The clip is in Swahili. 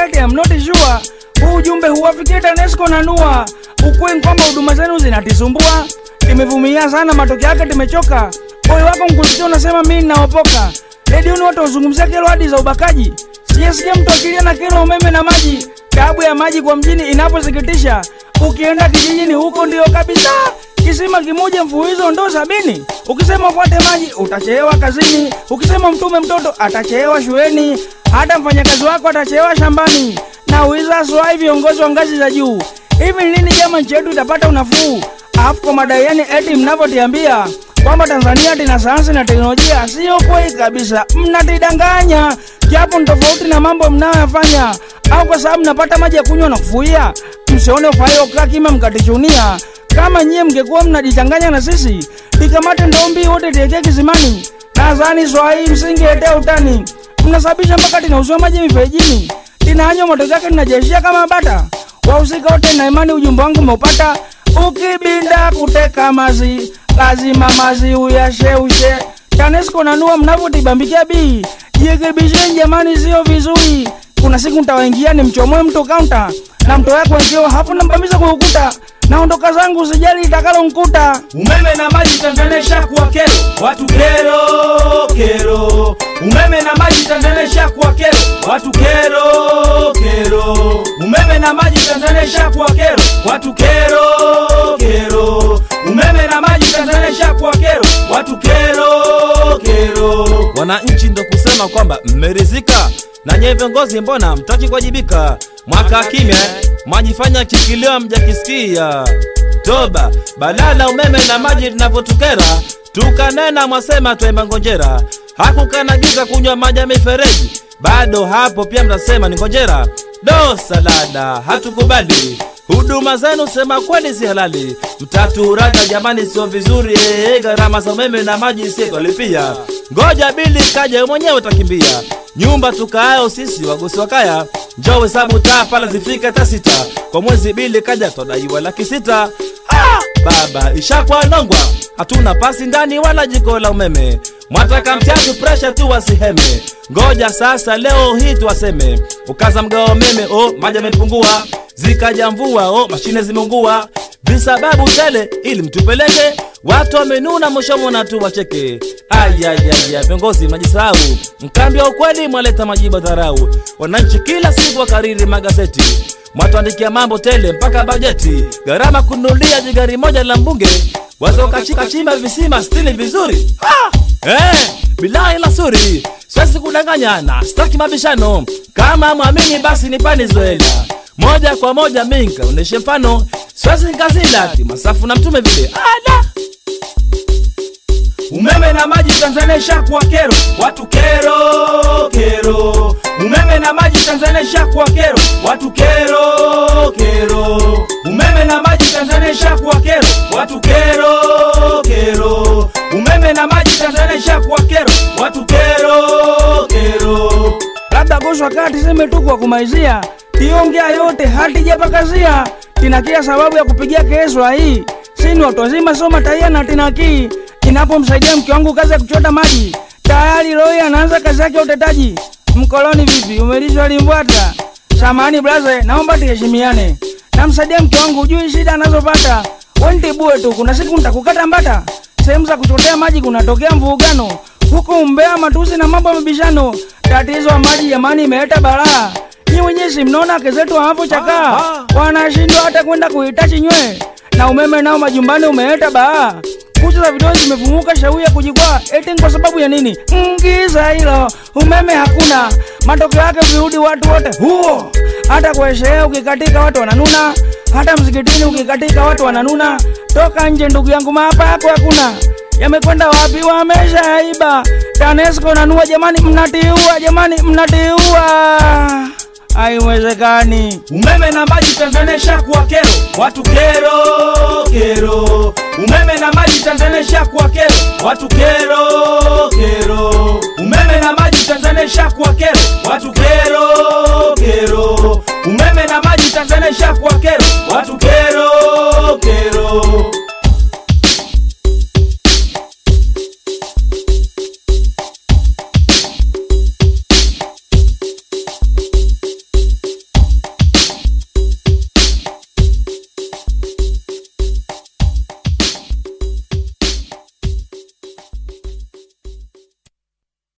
right I'm not sure. Huu ujumbe huwafikia TANESCO na NUA. Ukweli kwamba huduma zenu zinatisumbua. Timevumilia sana, matokeo yake timechoka. Moyo wako mkusikia unasema mimi ninaopoka. Redioni watu wazungumzia kero hadi za ubakaji. Sijasikia mtu akilia na kero umeme na maji. Taabu ya maji kwa mjini inaposikitisha. Ukienda kijijini huko ndio kabisa. Kisima kimoja mfululizo ndo sabini. Ukisema ufuate maji utachelewa kazini. Ukisema mtume mtoto atachelewa shuleni. Hata mfanyakazi wako atachelewa shambani. Na uiza swai viongozi wa ngazi za juu. Hivi lini jama nchi yetu itapata unafuu? Alafu kwa madai yani eti mnavyotiambia kwamba Tanzania tuna sayansi na teknolojia, sio kweli kabisa. Mnatidanganya, japo ni tofauti na mambo mnayoyafanya, au kwa sababu mnapata maji ya kunywa na kufuia. Msione ufaio kaa kima mkatichunia. Kama nyie mngekuwa mnajichanganya na sisi, tikamate ndombi wote tiekee kisimani. Nadhani swahili msingeetea utani, mnasababisha mpaka tinauziwa maji miferejini, tinanywa matokeo yake tinajeshia kama bata. Wahusika wote na imani, ujumbe wangu umeupata. Ukibinda kuteka mazi, lazima mazi uyasheushe. TANESCO na NUA mnavyotibambikia bii, jirekebisheni jamani, sio vizuri. Kuna siku ntawaingia ni mchomoe mto kaunta na mto yako wengio hapo nambamiza kwa ukuta. Naondoka zangu, usijali itakalo nkuta. Umeme na maji Tanzania ishakuwa kero, watu kero kero. Umeme na maji Tanzania ishakuwa kero, watu kero kero. Umeme na maji Tanzania ishakuwa kero, watu kero kero. Umeme na maji Tanzania ishakuwa kero, watu kero kero. Wananchi ndo kusema kwamba mmerizika na nyewe viongozi, mbona mtaki kuwajibika? Mwaka kimya mwajifanya kikilio mjakisikia. Toba balala umeme na maji linavyotukera, tukanena mwasema twaimba ngonjera, hakukanagiza kunywa maji ya mifereji, bado hapo pia mnasema ni ngonjera. Do salada hatukubali huduma zenu, sema kweli si halali, mtaturaga jamani, sio vizuri. Eh, gharama za umeme na maji sietwalipia, ngoja bili kaja mwenyewe utakimbia nyumba tukaayo sisi wagosi wa kaya, njoo hesabu taa pala zifika hata sita kwa mwezi, bili kaja twadaiwa laki sita. Ah, baba ishakwa nongwa, hatuna pasi ndani wala jiko la umeme, mwataka mtiatu presha tu wasiheme. Ngoja sasa leo hii tuwaseme, ukaza mgao wa umeme, oh maji yamepungua, zikaja mvua, oh mashine zimeungua, visababu tele ili mtupeleke watu wamenuna mwishomo na tu wacheke. Ayayaya, viongozi mnajisahau, mkambi wa ukweli mwaleta majibu ya dharau. Wananchi kila siku wakariri magazeti, mwatuandikia mambo tele mpaka bajeti, gharama kununulia jigari moja la mbunge, wazokachimba visima stili vizuri. Ah! Eh, bilahi la suri, siwezi kudanganya na sitaki mabishano. Kama mwamini basi nipani zoela moja kwa moja, mi nkaoneshe mfano, siwezi nkazila ati masafu na mtume vile ala Umeme na maji Tanzania ishakuwa kero, watu kero kero. Umeme na maji Tanzania ishakuwa kero, watu kero kero. Umeme na maji Tanzania ishakuwa kero, watu kero kero. Umeme na maji Tanzania ishakuwa kero, watu kero kero. labda goswa kati seme tu kwa kumalizia, tiongea yote hatijapakazia, tina kila sababu ya kupigia keswa hii. Sini watu wazima soma taia na tinakii, inapomsaidia mke wangu kazi ya kuchota maji, tayari loi anaanza kazi yake ya utetaji. Mkoloni vipi, umelishwa limbwata? Samani blaze, naomba tuheshimiane. Namsaidia mke wangu, ujui shida anazopata. Wentibue tu, kuna siku nitakukata mbata. Sehemu za kuchotea maji kunatokea mvurugano huku Mbeya, matusi na mambo ya mabishano. Tatizo la maji jamani, imeleta balaa. Nyi wenyewe si mnaona wake zetu wanavyochakaa, wanashindwa hata kwenda kuhitaji nywe, na umeme nao majumbani umeleta balaa. Kucha za vidole zimefumuka, shauri ya kujikwaa, eti ni kwa sababu ya nini? Ngiza hilo, umeme hakuna, matokeo yake virudi watu wote huo. Hata kwa sherehe ukikatika watu wananuna, hata msikitini ukikatika watu wananuna. Toka nje ndugu yangu, maapa yako hakuna yamekwenda wapi? Wameshaiba. TANESCO na NUA, jamani, mnatiua jamani, mnatiua. Haiwezekani. Umeme na maji Tanzania ishakuwa kero, watu kero kero. Umeme na maji Tanzania ishakuwa kero, watu kero kero. Umeme na maji Tanzania ishakuwa kero, watu kero kero. Umeme na maji Tanzania ishakuwa kero, watu kero kero.